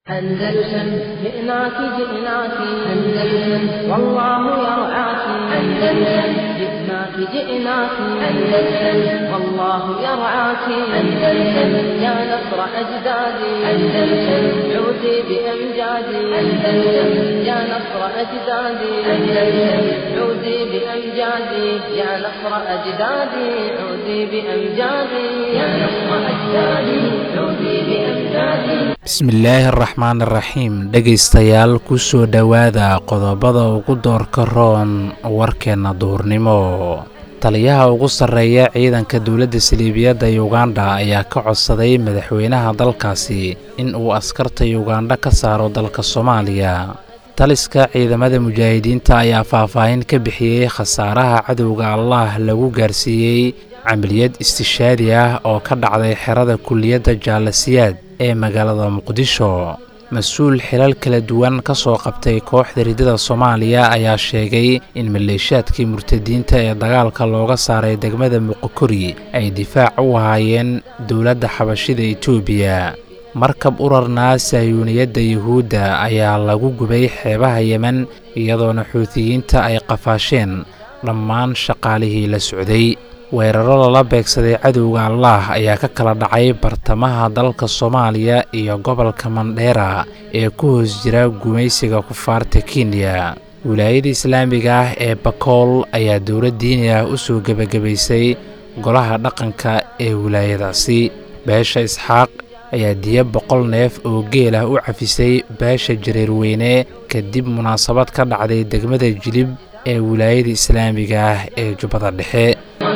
أندلسن جئناك جئناك أندلسن والله يرعاك أندلسن جئناك جئناك أندلسن والله يرعاك أندلسن يا نصر أجدادي أندلسن عودي بأمجادي أندلسن يا نصر أجدادي أندلسن عودي بأمجادي يا نصر أجدادي عودي بأمجادي يا نصر أجدادي عودي بأمجادي bismillaahi araxmaan iraxiim dhegaystayaal ku soo dhowaada qodobada ugu doorka roon warkeenna duhurnimo taliyaha ugu sarreeya ciidanka dowladda saliibiyadda yuganda ayaa ka codsaday madaxweynaha dalkaasi in uu askarta yugandha ka saaro dalka soomaaliya taliska ciidamada mujaahidiinta ayaa faahfaahin ka bixiyey khasaaraha cadowga allah lagu gaarsiiyey camaliyad istishaadi ah oo ka dhacday xerada kulliyadda jaalasiyaad ee magaalada muqdisho mas-uul xilal kala duwan ka soo qabtay kooxda riddada soomaaliya ayaa sheegay in maleeshaadkii murtadiinta ee dagaalka looga saaray degmada muqokori ay difaac u ahaayeen dowladda xabashida etoobiya markab urarnaa sahyuuniyadda yuhuudda ayaa lagu gubay xeebaha yemen iyadoona xuutiyiinta ay qafaasheen dhammaan shaqaalihii la socday weeraro lala beegsaday cadowga allah ayaa ka kala dhacay bartamaha dalka soomaaliya iyo gobolka mandheera ee ku hoos jira gumaysiga kufaarta kenya wilaayada islaamiga ah ee bakool ayaa dowlad diini ah u soo gebagabaysay golaha dhaqanka ee wilaayadaasi beesha isxaaq ayaa diya boqol neef oo geel ah u cafisay beesha jareerweyne kadib munaasabad ka dhacday degmada jilib ee wilaayada islaamiga ah ee jubbada dhexe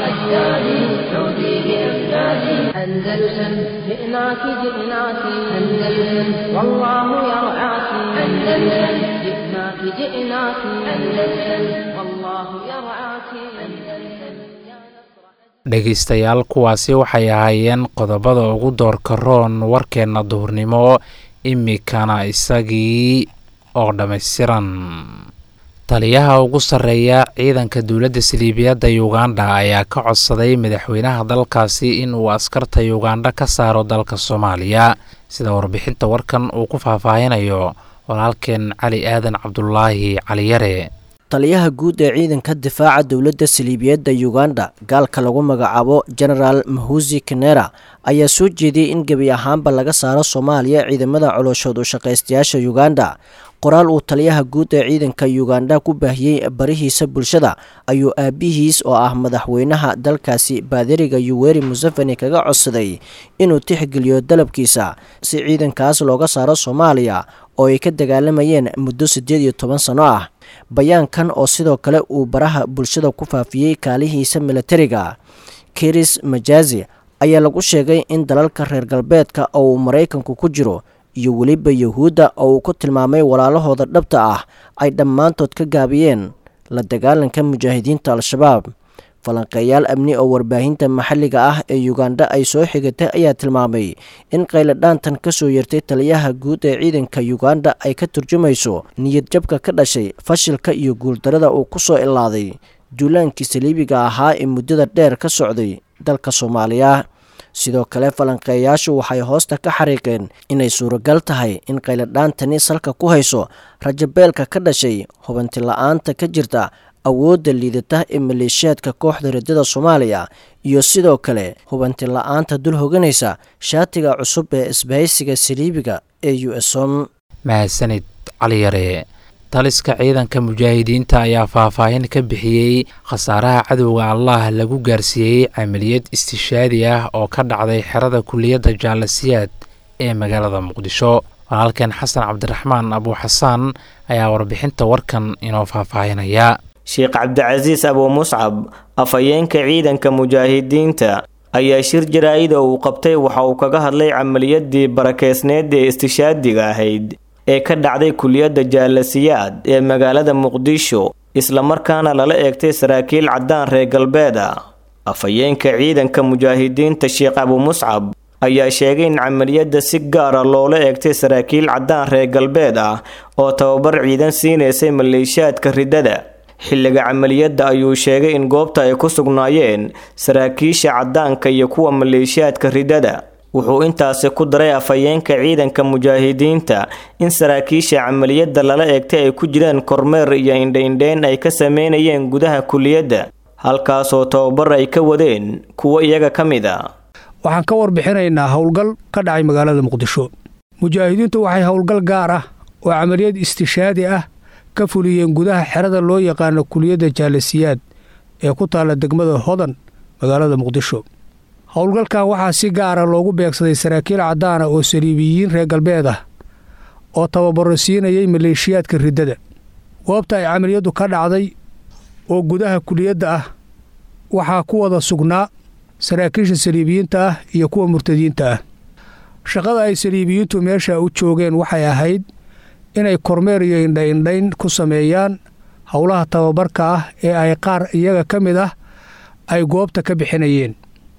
أندلسن جئناك جئناك أندلسن والله يرعاك أندلسن جئناك جئناك أندلسن والله يرعاك أندلسن dhegaystayaal kuwaasi waxay ahaayeen qodobada ugu doorka roon warkeenna duhurnimo imikana isagii oo dhammaystiran taliyaha ugu sarreeya ciidanka dowladda saliibiyadda yuganda ayaa ka codsaday madaxweynaha dalkaasi in uu askarta yugandha ka saaro dalka soomaaliya sida warbixinta warkan uu ku faahfaahinayo walaalkeen cali aadan cabdulaahi caliyare taliyaha guud ee ciidanka difaaca dowladda saliibiyadda yuganda gaalka lagu magacaabo genaraal mahusi kenera ayaa soo jeediyey in gebi ahaanba laga saaro soomaaliya ciidamada colooshood u shaqaystayaasha yuganda qoraal uu taliyaha guud ee ciidanka yuganda ku baahiyey barihiisa bulshada ayuu aabihiis oo ah madaxweynaha dalkaasi baadiriga yuweri museveni kaga codsaday inuu tixgeliyo dalabkiisa si ciidankaas looga saaro soomaaliya oo ay ka dagaalamayeen muddo siddeed iyo toban sano ah bayaankan oo sidoo kale uu baraha bulshada ku faafiyey kaalihiisa milatariga kiris majazi ayaa lagu sheegay in dalalka reer galbeedka oo uu maraykanku ku jiro iyo weliba yuhuudda oo uu ku tilmaamay walaalahooda dhabta ah ay dhammaantood ka gaabiyeen la dagaalanka mujaahidiinta al-shabaab falanqeeyaal amni oo warbaahinta maxalliga ah ee yuganda ay soo xigatay ayaa tilmaamay in qayladhaantan ka soo yartay taliyaha guud ee ciidanka yuganda ay ka turjumayso niyadjabka ka dhashay fashilka iyo guuldarada uu ku soo ilaaday duulaankii saliibiga ahaa ee muddada dheer ka socday dalka soomaaliya sidoo kale falanqeeyaashu waxay hoosta ka xariiqeen inay suuragal tahay in qayladhaantani salka ku hayso rajabeelka ka dhashay hubanti la-aanta ka jirta awoodda liidata ee maleeshiyaadka kooxda riddada soomaaliya iyo sidoo kale hubanti la-aanta dul hoganaysa shaatiga cusub ee isbahaysiga saliibiga ee u esom mahadsanid caliyare taliska ciidanka mujaahidiinta ayaa faahfaahin ka bixiyey khasaaraha cadowga allah lagu gaarsiiyey camaliyad istishaadi ah oo ka dhacday xerada kulliyadda jaalasiyaad ee magaalada muqdisho walaalkeen xasan cabdiraxmaan abuuxasaan ayaa warbixinta warkan inoo faahfaahinaya sheekh cabdicasiis abuu muscab afhayeenka ciidanka mujaahidiinta ayaa shir jaraa-ida uu qabtay waxa uu kaga hadlay camaliyadii barakeysneed ee istishaadiga ahayd ee ka dhacday kuliyadda jaalasiyaad ee magaalada muqdisho islamarkaana lala eegtay saraakiil caddaan reer galbeed ah afhayeenka ciidanka mujaahidiinta sheekh abuu muscab ayaa sheegay in camaliyadda si gaara loola eegtay saraakiil caddaan reer galbeed ah oo tababar ciidan siinaysay maleeshiyaadka riddada xilliga camaliyadda ayuu sheegay in goobta ay ku sugnaayeen saraakiisha caddaanka iyo kuwa maleeshiyaadka riddada wuxuu intaasi ku daray afhayeenka ciidanka mujaahidiinta in saraakiisha camaliyadda lala eegtay ay ku jiraan kormeer iyo indhaindheyn ay ka sameynayeen gudaha kuliyadda halkaasoo tababar ay ka wadeen kuwo iyaga ka mid a waxaan ka warbixinaynaa howlgal ka dhacay magaalada muqdisho mujaahidiintu waxay howlgal gaar ah oo camaliyad istishaadi ah ka fuliyeen gudaha xerada loo yaqaano kuliyadda jaalasiyaad ee ku taalla degmada hodan magaalada muqdisho howlgalkan waxaa si gaara loogu beegsaday saraakiil caddaana oo saliibiyiin reer galbeed ah oo tababaro siinayay maleeshiyaadka riddada goobta ay camaliyaddu ka dhacday oo gudaha kuliyadda ah waxaa ku wada sugnaa saraakiisha saliibiyiinta ah iyo kuwa murtadiinta ah shaqada ay saliibiyiintu meesha u joogeen waxay ahayd inay kormeer iyo indhaindhayn ku sameeyaan howlaha tababarka ah ee ay qaar iyaga ka mid ah ay goobta ka bixinayeen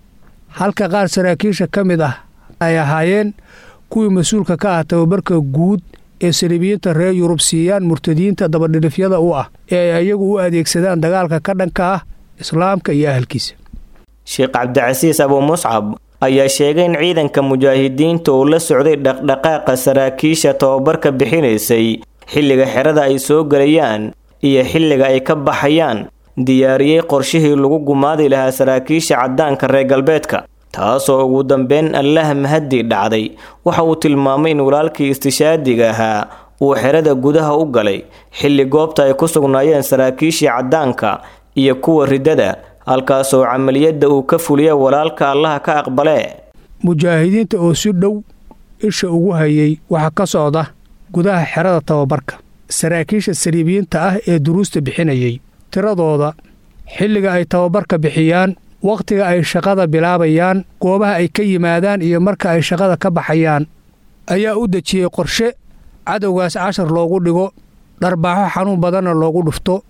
halka qaar saraakiisha ka mid ah ay ahaayeen kuwii mas-uulka ka ah tababarka guud ee saliibiyiinta reer yurub siiyaan murtadiinta dabadhilifyada u ah ee ay iyagu u adeegsadaan dagaalka ka dhanka ah islaamka iyo ahalkiisa sheekh cabdicasiis abuu muscab ayaa sheegay in ciidanka mujaahidiinta uu la socday dhaqdhaqaaqa saraakiisha tababarka bixinaysay xilliga xerada ay soo gelayaan iyo xilliga ay ka baxayaan diyaariyey qorshihii lagu gumaadi lahaa saraakiisha caddaanka reer galbeedka taasoo ugu dambeyn allaah mahadii dhacday waxa uu tilmaamay in walaalkii istishaadiga ahaa uu xerada gudaha u galay xilli goobta ay ku sugnaayeen saraakiishii caddaanka iyo kuwa riddada halkaasoo camaliyadda uu ka fuliya walaalka allaha ka aqbalee mujaahidiinta oo si dhow isha ugu hayay waxaa ka socda gudaha xerada tababarka saraakiisha saliibiyiinta ah ee duruusta bixinayay tiradooda xilliga ay tababarka bixiyaan wakhtiga ay shaqada bilaabayaan goobaha ay ka yimaadaan iyo marka ay shaqada ka baxayaan ayaa u dejiyey qorshe cadowgaas cashar loogu dhigo dharbaaxo xanuun badanna loogu dhufto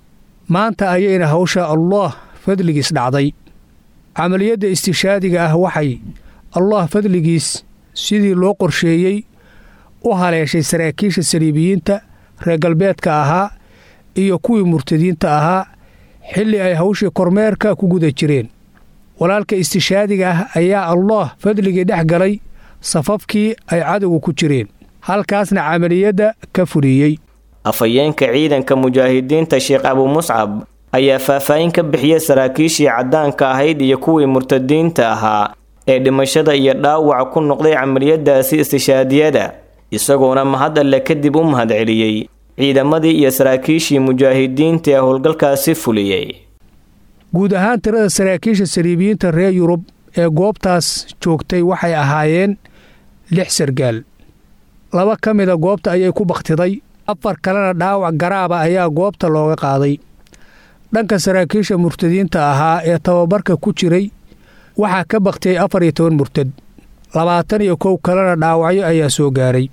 maanta ayayna hawsha allaah fadligiis dhacday camaliyadda istishaadiga ah waxay allaah fadligiis sidii loo qorsheeyey u haleeshay saraakiisha saliibiyiinta reer galbeedka ahaa iyo kuwii murtadiinta ahaa xilli ay hawshii kormeerka ku guda jireen walaalka istishaadiga ah ayaa allaah fadligii dhex galay safafkii ay cadowga ku jireen halkaasna camaliyadda ka fuliyey afhayeenka ciidanka mujaahidiinta sheekh abuu muscab ayaa faahfaahin ka bixiyay saraakiishii caddaanka ahayd iyo kuwii murtadiinta ahaa ee dhimashada iyo dhaawaca ku noqday camaliyadaasi istishaadiyada isagoona mahad alle kadib u mahadceliyey ciidamadii iyo saraakiishii mujaahidiinta ee howlgalkaasi fuliyey guud ahaan tirada saraakiisha saliibiyiinta reer yurub ee goobtaas joogtay waxay ahaayeen lix sargaal laba ka mida goobta ayay ku bakhtiday afar kalena dhaawac garaaba ayaa goobta looga qaaday dhanka saraakiisha murtadiinta ahaa ee tababarka ku jiray waxaa ka bakhtiyey afar iyo toban murtad labaatan iyo kow kalena dhaawacyo ayaa soo gaaray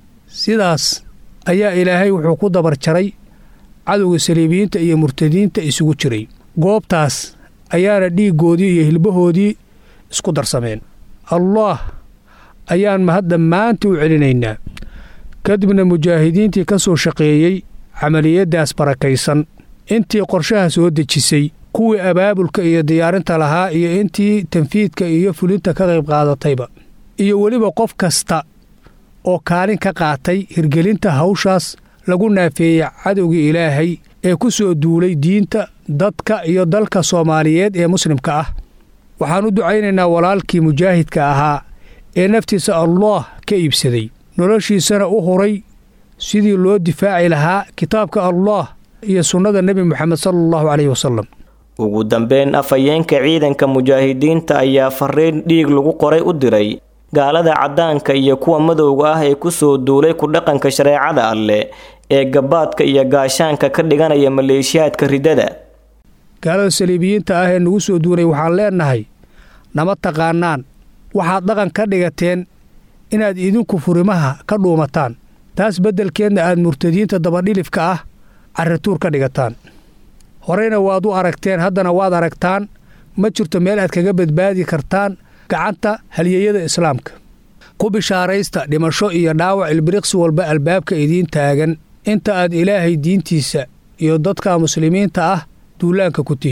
sidaas ayaa ilaahay wuxuu ku dabar jaray cadowga saliibiyiinta iyo murtadiinta isugu jiray goobtaas ayaana dhiiggoodii iyo hilbahoodii isku darsameen allaah ayaan mahad dhammaantii u celinaynaa kadibna mujaahidiintii ka soo shaqeeyey camaliyaddaas barakaysan intii qorshaha soo dejisay kuwii abaabulka iyo diyaarinta lahaa iyo intii tanfiidka iyo fulinta ka qayb qaadatayba iyo weliba qof kasta oo kaalin ka qaatay hirgelinta hawshaas lagu naafeeyey cadowgii ilaahay ee ku soo duulay diinta dadka iyo dalka soomaaliyeed ee muslimka ah waxaan u ducaynaynaa walaalkii mujaahidka ahaa ee naftiisa allaah ka iibsaday noloshiisana u huray sidii loo difaaci lahaa kitaabka allaah iyo sunnada nebi moxamed sala allahu caleyhi wasalam ugu dambeyn afhayeenka ciidanka mujaahidiinta ayaa fariin dhiig lagu qoray u diray gaalada caddaanka iyo kuwa madowga ah ee ku soo duulay ku dhaqanka shareecada alleh ee gabaadka iyo gaashaanka ka dhiganaya maleeshiyaadka riddada gaalada saliibiyiinta ah ee nagu soo duulay waxaan leennahay nama taqaanaan waxaad dhaqan ka dhigateen inaad idinku furimaha ka dhuumataan taas beddelkeedna aad murtadiinta dabadhilifka ah carrituur ka dhigataan horeyna waad u aragteen haddana waad aragtaan ma jirto meel aad kaga badbaadi kartaan gacanta halyeeyada islaamka ku bishaaraysta dhimasho iyo dhaawac ilbiriqsi walba albaabka idiin taagan inta aad ilaahay diintiisa iyo dadka muslimiinta ah duulaanka ku tihiin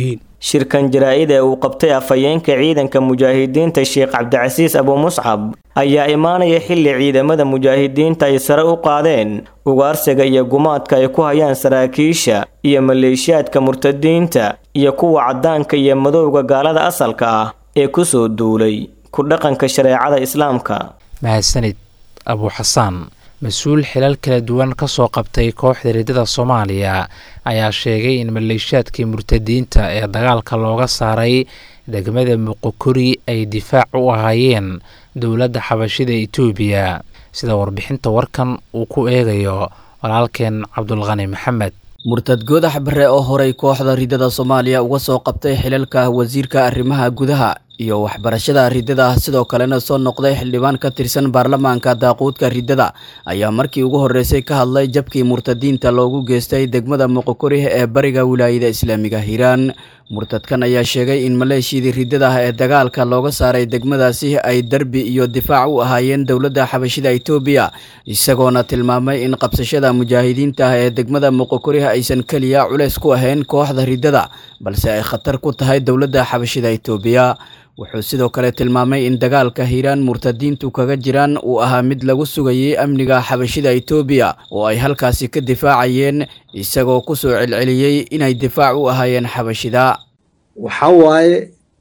shirkan jaraa-id ee uu qabtay afhayeenka ciidanka mujaahidiinta sheekh cabdicasiis abumuscab ayaa imaanaya xilli ciidamada mujaahidiinta ay sare u qaadeen ugaarsiga iyo gumaadka ay ku hayaan saraakiisha iyo maleeshiyaadka murtadiinta iyo kuwa caddaanka iyo madowga gaalada asalka ah ee kusoo duulay ku dhaqanka shareecada islaamka mahadsanid abuuxasaan mas-uul xilal kala duwan ka soo qabtay kooxda riddada soomaaliya ayaa sheegay in maleeshiyaadkii murtadiinta ee dagaalka looga saaray degmada muqokori ay difaac u ahaayeen dowladda xabashida etoobiya sida warbixinta warkan uu ku eegayo walaalkeen cabdulqani maxamed murtad goodax bare oo horay kooxda riddada soomaaliya uga soo qabtay xilalka wasiirka arrimaha gudaha iyo waxbarashada riddada sidoo kalena soo noqday xildhibaan ka tirsan baarlamaanka daaquudka riddada ayaa markii ugu horreysay ka hadlay jabkii murtadiinta loogu geystay degmada muqokori ee bariga wilaayada islaamiga hiiraan murtadkan ayaa sheegay in maleeshiyadii riddada ee dagaalka looga saaray degmadaasi ay derbi iyo difaac u ahaayeen dowladda xabashida etoobiya isagoona tilmaamay in qabsashada mujaahidiinta ah ee degmada muqokori aysan keliya culeys ku ahayn kooxda riddada balse ay khatar ku tahay dowladda xabashida etoobiya wuxuu sidoo kale tilmaamay in dagaalka hiiraan murtadiintu kaga jiraan uu ahaa mid lagu sugayay amniga xabashida etoobiya oo ay halkaasi ka difaacayeen isagoo ku soo celceliyey inay difaac u ahaayeen xabashida waxaa waaye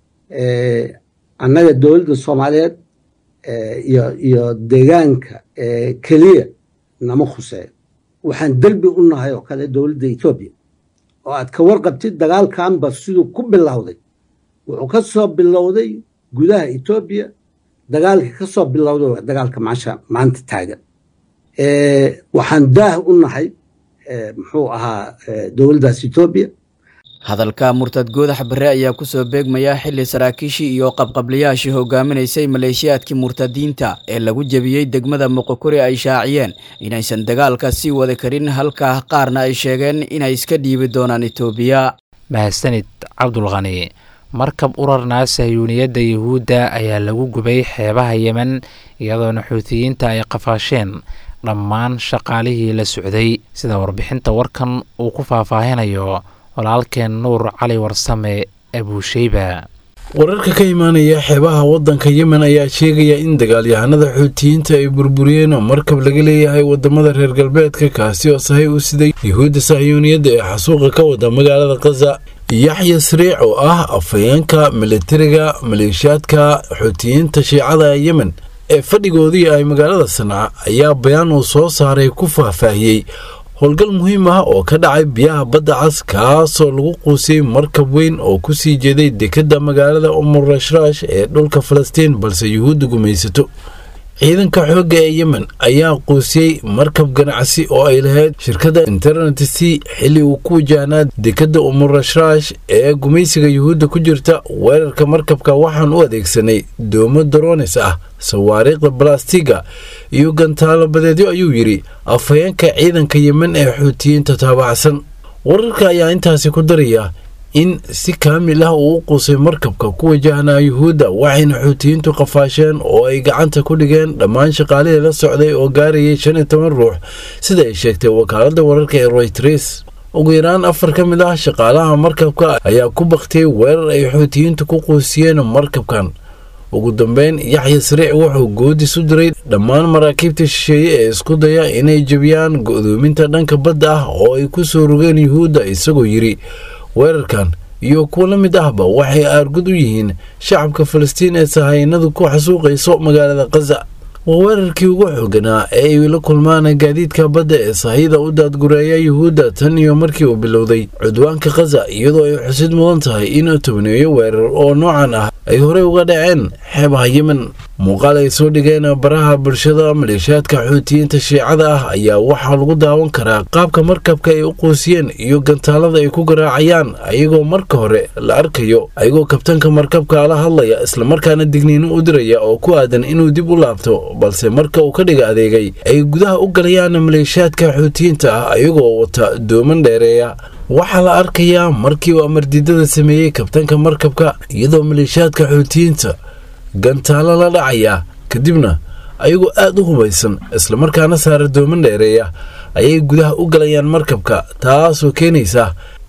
annaga dowladda soomaaliyeed iyo iyo deegaanka keliya nama khuseeyo waxaan derbi u nahay oo kale dowladda etoobiya oo aad ka warqabtid dagaalkanba siduu ku bilowday wuxuu ka soo bilowday gudaha etoobiya dagaalkii ka soo bilowday waa dagaalka maasha maanta taagan waxaan daah u nahay muxuu ahaa dowladdaas etoobiya hadalka murtad goodax bare ayaa kusoo beegmaya xili saraakiishii iyo qabqablayaashii hogaaminaysay maleeshiyaadkii murtadiinta ee lagu jebiyey degmada muqokori ay shaaciyeen inaysan dagaalka sii wada karin halka qaarna ay sheegeen inay iska dhiibi doonaan etoobiya mahadsanid cabdulqani markab urarnaa sahyuuniyadda yuhuudda ayaa lagu gubay xeebaha yemen iyadoona xuutiyiinta ay qafaasheen dhammaan shaqaalihii la socday sida warbixinta warkan uu ku faahfaahinayo walaalkeen nuur cali warsame abuusheyba wararka ka imaanaya xeebaha waddanka yemen ayaa sheegaya in dagaalyahanada xuutiyiinta ay burburiyeen markab laga leeyahay wadamada reer galbeedka kaasi oo sahay u siday yuhuudda sahyuuniyadda ee xasuuqa ka wada magaalada khaza yaxya sariic oo ah afhayeenka militariga maleeshiyaadka xuutiyiinta shiicada yemen ee fadhigoodii ay magaalada sanca ayaa bayaan uu soo saaray ku faahfaahiyey howlgal muhiim ah oo ka dhacay biyaha badda cas kaasoo lagu quusiyey markab weyn oo ku sii jeeday dekedda magaalada umurashrash ee dhulka falastiin balse yuhuudda gumaysato ciidanka xoogga ee yemen ayaa quusiyey markab ganacsi oo ay lahayd shirkadda internet c xilli uu ku wajahnaa dekedda umurashrash ee gumaysiga yuhuudda ku jirta weerarka markabka waxaan u adeegsanay doomo daronis ah sawaariikhda balastiga iyo gantaalo badeedyo ayuu yidhi afhayeenka ciidanka yemen ee xuutiyiinta taabacsan wararka ayaa intaasi ku daraya in si kaamil ah uu u quusay markabka ku wajahnaa yuhuudda waxayna xuutiyiintu qafaasheen oo ay gacanta ku dhigeen dhammaan shaqaalihii la socday oo gaarayay shan iyo toban ruux sida ay sheegtay wakaaladda wararka ee royters ugu yaraan afar ka mid ah shaqaalaha markabka ayaa ku baktiyey weerar ay xuutiyiintu ku quusiyeen markabkan ugu dambeyn yaxya sariic wuxuu goodis u diray dhammaan maraakiibta shisheeye ee isku daya inay jebiyaan go'doominta dhanka badda ah oo ay ku soo rogeen yuhuudda isagoo yidhi weerarkan iyo kuwo la mid ahba waxay aargud u yihiin shacabka falastiin ee sahaynadu ku xasuuqayso magaalada khaza waa weerarkii ugu xooganaa ee ay la kulmaan gaadiidka badda ee sahayda u daadgureeya yuhuudda tan iyo markii uu bilowday cudwaanka khaza iyadoo ay xusid mudan tahay in tobneeyo weerar oo noocan ah ay horey uga dhaceen xeebaha yemen muuqaal ay soo dhigeen baraha bulshada maleeshiyaadka xuutiyiinta shiicada ah ayaa waxaa lagu daawan karaa qaabka markabka ay u quusiyeen iyo gantaalada ay ku garaacayaan ayagoo marka hore la arkayo ayagoo kabtanka markabka la hadlaya islamarkaana digniino u diraya oo ku aadan inuu dib u laabto balse marka uu ka dhiga adeegay ay gudaha u galayaan maleeshiyaadka xuutiyiinta ah ayagoo wata dooman dheereeya waxaa la arkayaa markii uu amardiidada sameeyey kabtanka markabka iyadoo maleeshiyaadka xuutiyiinta gantaalo la dhacaya kadibna ayagoo aad u hubaysan islamarkaana saara dooman dheereeya ayay gudaha u galayaan markabka taasoo keenaysa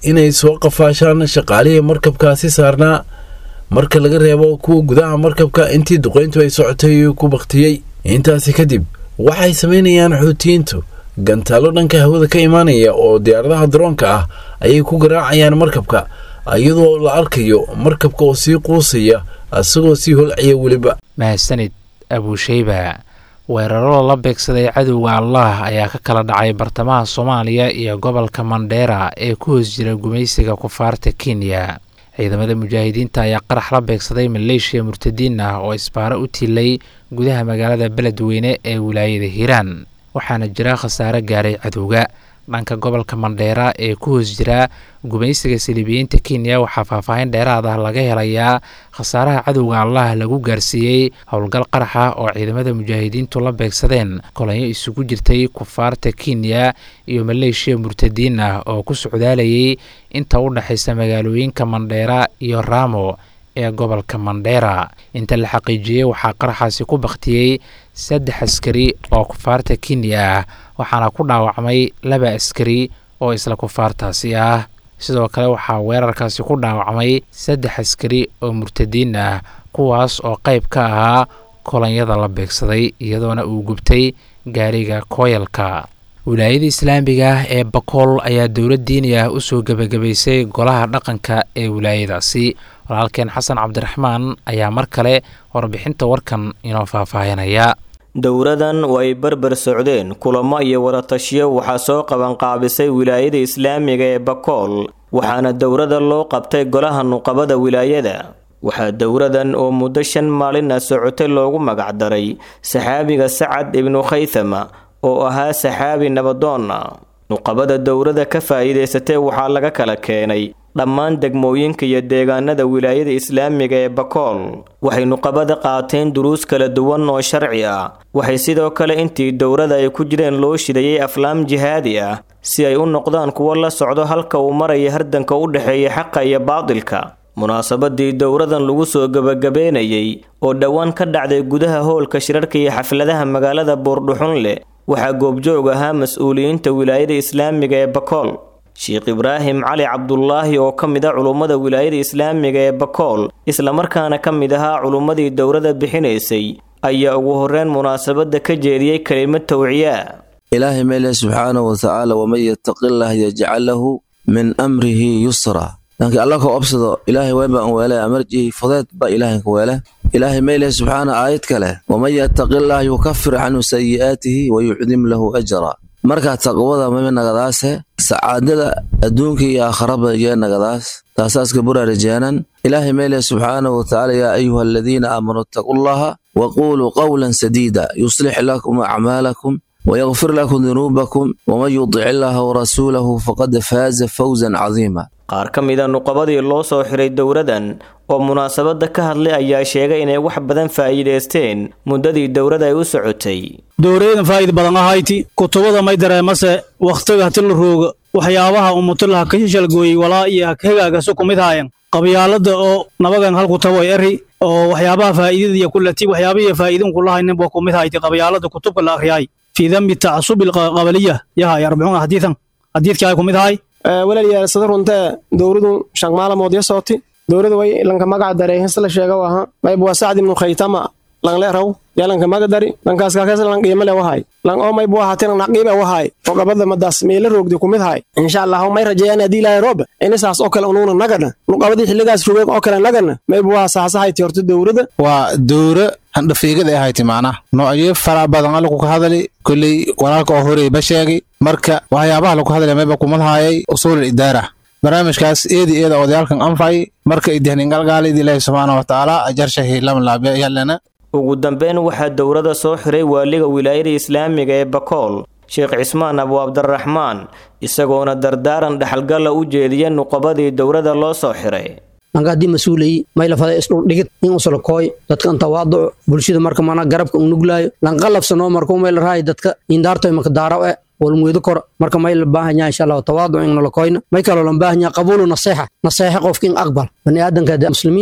inay soo qafaashaan shaqaalihii markabkaasi saarnaa marka laga reebo kuwa gudaha markabka intii duqayntu ay socotay ku baktiyey intaasi kadib waxay samaynayaan xuutiyiintu gantaalo dhanka hawada ka imaanaya oo diyaaradaha daroonka ah ayay ku garaacayaan markabka iyadoo la arkayo markabka oo sii quusaya isagoo sii holcaya weliba mahadsanid abuusheyba weeraro la beegsaday cadowga allah ayaa ka kala dhacay bartamaha soomaaliya iyo gobolka mandheera ee ku hoos jira gumaysiga kufaarta kenya ciidamada mujaahidiinta ayaa qarax la beegsaday maleeshiya murtadiin ah oo isbaaro u tilay gudaha magaalada beledweyne ee wilaayada hiiraan waxaana jira khasaare gaaray cadowga dhanka gobolka mandheera ee ku hoos jira gumaysiga saliibiyiinta kenya waxaa faahfaahin dheeraad ah laga helayaa khasaaraha cadowga allah lagu gaarsiiyey howlgal qarax ah oo ciidamada mujaahidiintu la beegsadeen kolanyo isugu jirtay kufaarta kenya iyo maleeshiya murtadiin ah oo ku socdaalayay inta u dhexaysa magaalooyinka mandheera iyo raamo ee gobolka mandheera inta la xaqiijiyey waxaa qaraxaasi ku baktiyey saddex askari oo kufaarta kenya ah waxaana ku dhaawacmay laba askari oo isla kufaartaasi ah sidoo kale waxaa weerarkaasi ku dhaawacmay saddex askari oo murtadiin ah kuwaas oo qayb ka ahaa kolonyada la beegsaday iyadoona uu gubtay gaariga kooyalka wilaayada islaamiga ah ee bakool ayaa dowlad diini ah usoo gebagabaysay golaha dhaqanka ee wilaayadaasi walaalkeen xasan cabdiraxmaan ayaa mar kale warbixinta warkan inoo faahfaahinaya dowradan oo ay barbar socdeen kulamo iyo waratashiyo waxaa soo qabanqaabisay wilaayada islaamiga ee bakool waxaana dowrada loo qabtay golaha nuqabada wilaayada waxaa dowradan oo muddo shan maalin ah socotay loogu magacdaray saxaabiga sacad ibnu khaythama oo ahaa saxaabi nabadoonna nuqabada dowrada ka faa'iidaysatay waxaa laga kala keenay dhammaan degmooyinka iyo deegaanada wilaayada islaamiga ee bakool waxay nuqabada qaateen duruus kala duwan oo sharci ah waxay sidoo kale intii dowrada ay ku jireen loo shidayay aflaam jihaadi ah si ay u noqdaan kuwo la socdo halka uu maraya hardanka u dhexeeya xaqa iyo baadilka munaasabadii dowradan lagu soo gebagabeynayay oo dhowaan ka dhacday gudaha hoolka shirarka iyo xafladaha magaalada buurdhuxun leh waxaa goobjoog ahaa mas-uuliyiinta wilaayada islaamiga ee bakool sheekh ibraahim cali cabdulaahi oo ka mid a culummada wilaayada islaamiga ee bakool islamarkaana ka mid ahaa culummadii dowrada bixinaysay ayaa ugu horreyn munaasabadda ka jeediyey kelimad tawciyaa ilaahay meeleh subxaanahu watacaala waman yattaqillah yajcal lahu min amrihi yusra dhankii alla ka obsado ilaahay weynbaan weele amarjihi fudeed ba ilaahay ka weele ilaahay meeleh subxaana aayad kale waman yattaqillah yukafir canhu sayi'aatihi wayucdim lahu ajra markaa taqwada mami nagadaase sacaadada adduunka iyo aakharaba yee nagadaas taasaaska buraarajeenan ilaahay meeleh subxaanahu watacaala yaa ayuha aladiina aamanuu ittaqullaha waquuluu qawlan sadiida yuslix lakum acmaalakum ويغفر لكم ذنوبكم ومن يطع الله ورسوله فقد فاز فوزا عظيما qaar ka mida nuqabadii loo soo xiray dowradan oo munaasabadda ka hadlay ayaa sheegay inay wax badan faa'iidaysteen muddadii dowrada ay u socotay dowrayadan faa'iida badan ahayti kutubada may dareemase wakhtiga hati la rooga waxyaabaha umutilaha ka shalgooyey walaa iyo hagaagasu ku mid haayan qabyaalada oo nabagan halku taboy eri oo waxyaabaha faa'iidada iyo kulati waxyaabihii faa'iidin kulahaynin buu ku mid hayti qabyaalada kutubka la akhriyay في ذنب التعصب القبلية يا أربعون حديثا حديث كاي كوميد هاي walaalayaal sida runta dowladu shan maalmood ya sooti dowladu way lanka magac daray his la sheega waha mayb waa sacd ibnu khaytama lang leeraw yaa lanka maga dari lankaas kaakaas lang qiimo le wahay lang oo mayb waa hatin naqiiba wahay oo gabadha madaas meela roogdi kumid hay insha allah may rajeeyaan hadii ilaahay roob inasaas oo kale unuuna nagana nuqabadii xilligaas rogeeg oo kale nagana mayb waa saasahayti horta dowlada waa dowra handhafiigada ay ahayti macnaha noocyo fara badan alaku ka hadali kolley walaalka oo horey ba sheegay marka waxyaabaha lagu hadlaya mayba kumadhaayay usuulul idaara barnaamijkaas eedi eeda odayaalkan anfay marka idihningalgaalid ilaahi subxaana watacaala ajarshahi lamlaabya yallana ugu dambeyn waxaa dowrada soo xiray waaliga wilaayada islaamiga ee bakool sheekh cismaan abu cabdiraxmaan isagoona dardaaran dhexalgalla u jeediya nuqabadii dowrada loo soo xiray anka haddii mas-uulay maylafada isdhuldhigid in usalakooy dadkan tawaaduc bulshada marka mana garabka unuglaayo lanqalabsanoo markuu mayla raay dadka indaartoy maka daaraw e walmweedo kor marka may la baahan yaha insha allahu tawaaduc in nalakoyna may kaloo lan baahan yaha qabuulu naseexa naseexa qofka in aqbal bani aadanka muslimiinta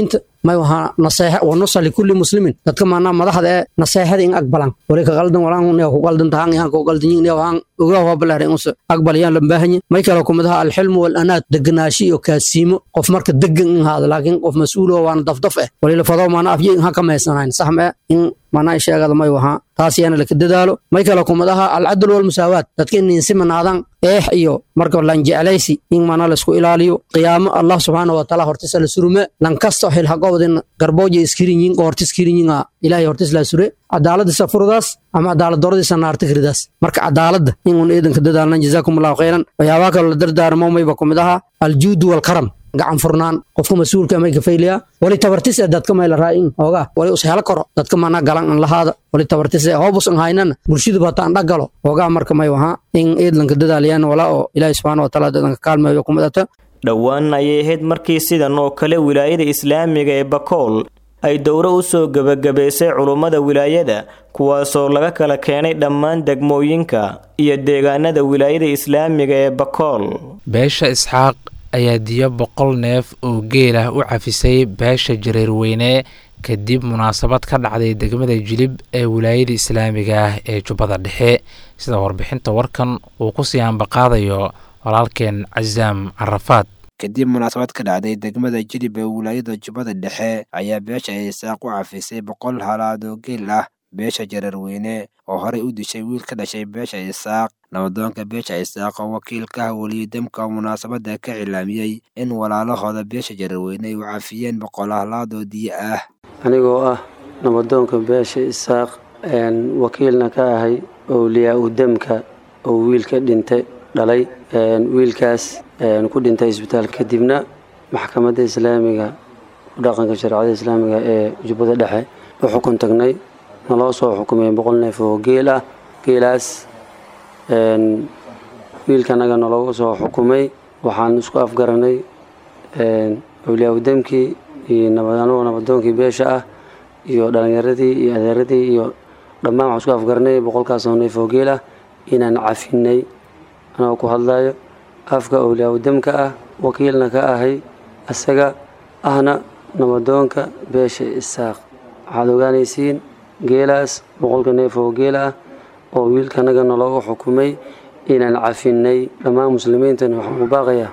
may wahaa naseexa wa nusa likulli muslimin dadka maanaa madaxda ee naseexada in aqbalan wali ka qaldan walaan ne ku qaldan tahan ihan ku qaldan yin ne waan ogaa waa balaar in us aqbal yaan lambaahanye may kala kumadaha alxilmu wal anaad deganaashi iyo kaasiimo qof marka degan in haada laakiin qof mas-uul oo waana dafdaf eh wali la fado maanaa afye in ha ka meysanayn sax ma in maanaa sheegada may wahaa taas yaana laka dadaalo may kala kumadaha alcadl walmusaawaat dadka in insimanaadan eex iyo marka lan jeclaysi in maanaa laisku ilaaliyo qiyaamo allah subxaana wataala hortisa la surume lan kasto xil haqowdin garbooja iskirinyin horti iskirinyiŋa ilahay hortis la sure cadaaladisa furdaas ama cadaalad doradisa naarta kiridaas marka cadaaladda inun eedanka dadaalnan jazaakum allahu khayran waxyaabaa kaloo la dardaarmo mayba kumid aha aljuudu walkaram gacan furnaan qofka mas-uulka may kafayliya wali tabartis ee dadka may la raa'in oogaa wali us helo karo dadka mana galan an lahaada wali tabartis ee hoobus an haynana bulshadu bata an dhagalo oogaa marka may wahaa in eedlanka dadaalayaan walaa oo ilaahi subxaana wataala dadanka kaalmeeyo kumidata dhowaan ayay ahayd markii sidan oo kale wilaayada islaamiga ee bakool ay dowro u soo gebagabaysay culummada wilaayada kuwaasoo laga kala keenay dhammaan degmooyinka iyo deegaanada wilaayada islaamiga ee bakool beesha isxaaq ayaa diyo boqol neef oo geel ah u cafisay beesha jareerweyne kadib munaasabad ka dhacday degmada jilib ee wilaayada islaamiga ah ee jubbada dhexe sida warbixinta warkan uu ku sii ambaqaadayo walaalkeen casaam carafaad kadib munaasabad ka dhacday degmada jilib ee wilaayada jubbada dhexe ayaa beesha isaaq u cafisay boqol halaad oo geel ah beesha jareerweyne oo horey u dishay wiil ka dhashay beesha isaaq nabadoonka beesha isaaq oo wakiilkaha weliyodamka munaasabadda ka cilaamiyey in walaalahooda beesha jareerweyne ay u cafiyeen boqol halaad oo diyo ah anigoo ah nabadoonka beesha isaaq wakiilna ka ahay owliyaa u demka oo wiilka dhintay dhalay wiilkaas ku dhintay isbitaal kadibna maxkamadda islaamiga dhaqanka shareecada islaamiga ee jubbada dhexe u xukun tagnay naloo soo xukumay boqol neef oo geel ah geelaas wiilkanaga naloogu soo xukumay waxaan isku afgaranay owliyaa udemkii iyo anagoo nabadoonkii beesha ah iyo dhalinyaradii iyo adeeradii iyo dhammaan waxaan isku afgaranay boqolkaasoo neef oo geel ah inaan cafinay anagoo ku hadlayo afka owliyaa udemka ah wakiilna ka ahay isaga ahna nabadoonka beesha isaaq waxaad ogaanaysiin geelaas boqolka neef oo geel ah oo wiilkanaga nalooga xukumay inaan cafinay dhammaan muslimiintana waxaan ku baaqayaa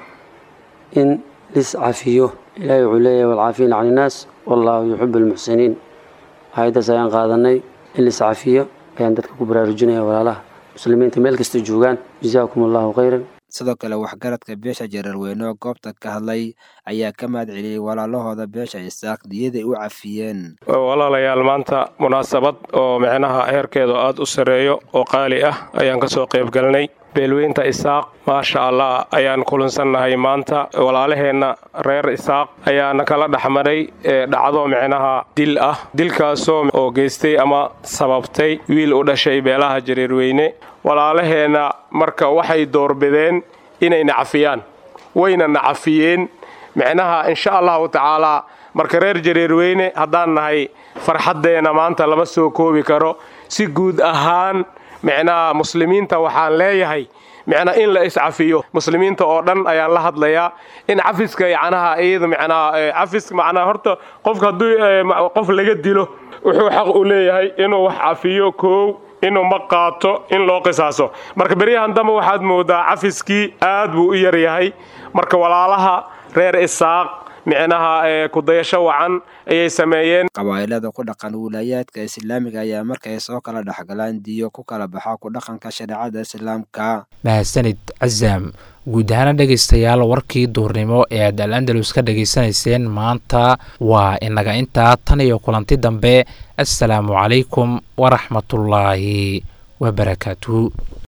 in lis cafiyo ilaahay wuxuu leeyahay walcaafiina can innaas wallaahu yuxibu almuxsiniin hay-addaas ayaan qaadanay in lis cafiyo ayaan dadka ku baraarujinaya walaalaha muslimiinta meel kasta joogaan jazaakum allahu khayran sidoo kale waxgaradka beesha jareerweyne oo goobta ka hadlay ayaa ka mahad celiyey walaalahooda beesha isaaq diyaday u cafiyeen walaalayaal maanta munaasabad oo micnaha heerkeedu aada u sarreeyo oo qaali ah ayaan ka soo qaybgalnay beelweynta isaaq maasha allah ayaan kulansannahay maanta walaalaheenna reer isaaq ayaana kala dhexmaray dhacdo micnaha dil ah dilkaasoo oo geystay ama sababtay wiil u dhashay beelaha jareerweyne walaalaheenna marka waxay doorbideen inay nacafiyaan wayna nacafiyeen micnaha insha allahu tacaalaa marka reer jareerweyne haddaan nahay farxaddeenna maanta lama soo koobi karo si guud ahaan micnaha muslimiinta waxaan leeyahay micnaa in la iscafiyo muslimiinta oo dhan ayaan la hadlayaa in cafiska yacnaha iyada micnaha cafis macnaa horta qofka hadduu qof laga dilo wuxuu xaq u leeyahay inuu wax cafiyo koow inuu ma qaato in loo qisaaso marka beryahan dambe waxaad moodaa cafiskii aad buu u yaryahay marka walaalaha reer isaaq micnaha kudayasho wacan ayay sameeyeen qabaa'ilada ku dhaqan wilaayaadka islaamiga ayaa markay soo kala dhexgalaan diyo ku kala baxa ku dhaqanka shareecada islaamka mahadsanid casaam guud ahaana dhegaystayaal warkii duurnimo ee aad al andalus ka dhegaysanayseen maanta waa inaga intaa tan iyo kulanti dambe assalaamu calaykum waraxmatullaahi wabarakaatuhu